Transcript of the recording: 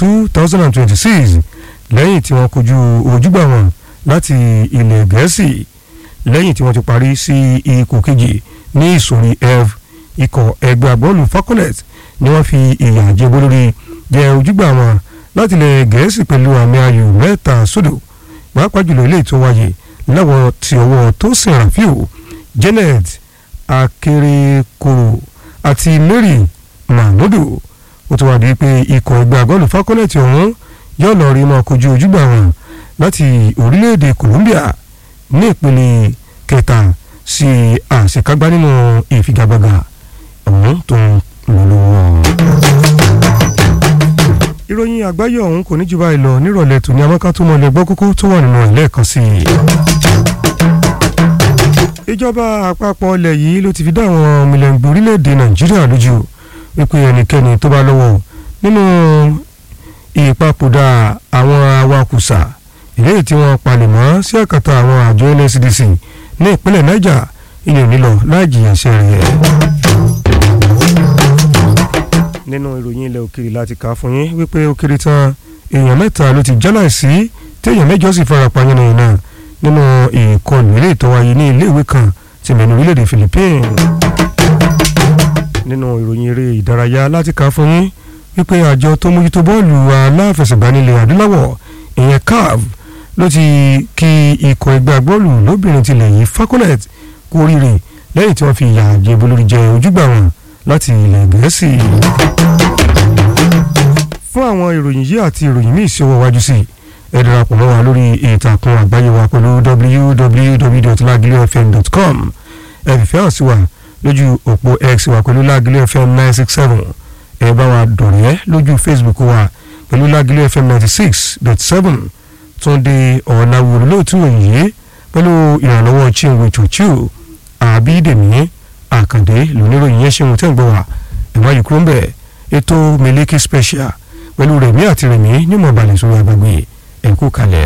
two thousand and twenty-six lẹ́yìn tí wọ́n kojú ojúgbà wọn láti ilẹ̀ gẹ̀ẹ́sì lẹ́yìn tí wọ́n ti parí sí ipò kejì ní ìsòrí f ikọ̀ ẹgbẹ́ agbọ́ọ̀lù falconet ni wọ́n fi ìyà jẹ bolórí jẹ ojúgbà wọn láti ilẹ̀ gẹ̀ẹ́sì pẹ̀lú àmì ayò mẹ́ta sódò pàápàá jùlọ ilé tó wáyé lọ́wọ́ ti ọwọ́ Tosin Rafiu Janet Akerekoro àti Mary Mahmudu ó ti wá di pé ikọ̀ ẹgbẹ́ agbọ́ọ̀lù falconet ọ̀hún yóò lọ rí mọ́ kojú ojúgbà wọn láti orílẹ̀-èdè Colombia ní ìpele kẹta sí àṣekágbá nínú ìfigagbága ọ̀hún tó ń lọ lọ́wọ́. ìròyìn àgbáyé ọ̀hún kò ní jù báyìí lọ nírọ̀lẹ́ tòní amáká tó mọ̀lẹ́ gbọ́ kókó tó wà nínú ẹ̀ lẹ́ẹ̀kan sí i. ìjọba àpapọ̀ ilẹ̀ yìí ló ti fi dá àwọn ọmọlẹ́gbẹ̀ orílẹ̀-èdè Nàìjíríà lójú wípé ẹnikẹ́ni tó bá lọ́wọ́ nínú ìpapòdà àwọn awakùsà ìléyìí tí wọ́n palẹ̀mọ́ sí àkàtà àwọn àjọ NSCDC ní ìpínlẹ̀ Niger ìyẹn nílọ láì jìyà ẹ̀ṣẹ̀ rẹ̀. nínú ìròyìn ilẹ̀ òkèèrè láti kà á fún yín wípé ó kéré tán èèyàn mẹ́ta ló ti jálà sí téèyàn mẹ́jọ sì farapa yánnayànna náà nínú ìkọlù ilé tó wáyé ní iléèwé kan ti mẹ́nu orílẹ̀-èdè Philippines. nínú ìròyìn eré ìdárayá láti kà á fún yín wípé àjọ tó mójútó bọ́ọ̀lù aláfẹsẹ̀gbá nílẹ̀ adúláwọ̀ ìyẹn CAF ló ti kí ikọ̀ ẹgbẹ́ agbọ́ọ̀lù lóbìnrin tilẹ̀ yìí falconet kú oríire lẹ́yìn tí wọ́n fi ìyà jẹ̀bú lórí jẹ ojúgbà wọn láti ilẹ̀ gẹ̀ẹ́sì. fún àwọn ìròyìn yìí àti ìròyìn míì sí ọwọ́ wájú sí ẹ darapọ̀ mọ́ wa lórí ìtàkùn àgbáyé wa pẹ̀lú www.lagilefm.com ẹ fìfẹ́ hàn sí wa lójú òpó x wa pẹ̀lú lagilefm nine six seven ẹ bá wa dọ̀rẹ́ lójú facebook wa pẹ̀lú lagilefm ninety six dot seven túnde ọ̀nàwó olóòtú òyìnbó pẹ̀lú ìrànlọ́wọ́ chinwe chuchu àbídèmí àkàndé lóníròyìn yẹn ṣe wọn tẹ́ ń gbọ́ wá ẹ̀wá yìí kúrò ń bẹ̀ ètò miliki special pẹ̀lú rẹ̀mí àti rẹ̀mí nímọ̀ balẹ̀ sórí agbègbè ẹ̀kú kalẹ̀.